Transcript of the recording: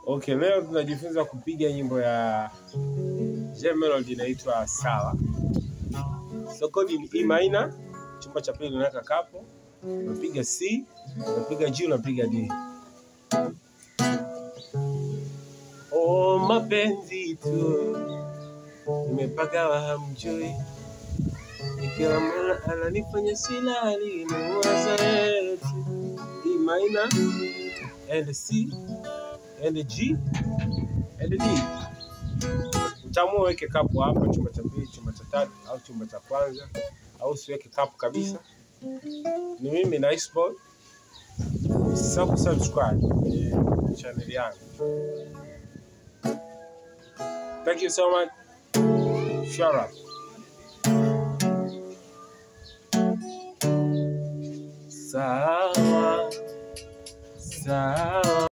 Okay, leo tunajifunza kupiga nyimbo ya J Melody inaitwa Sawa. So kodi ni E minor, chumba cha pili unaweka kapo, unapiga C, unapiga G, unapiga D. Oh, mapenzi tu nimepagawa hamjui, ikiwa Mola ananifanya silali nawaza eti E minor and C and G and D. Utaamua uweke kapu hapa, chumba cha pili, chumba cha tatu au chumba cha kwanza, au usiweke kapu kabisa. Ni mimi na Iceboy. Usisahau kusubscribe kwenye channel yangu. Thank you so much. Shut up. Sawa, sawa.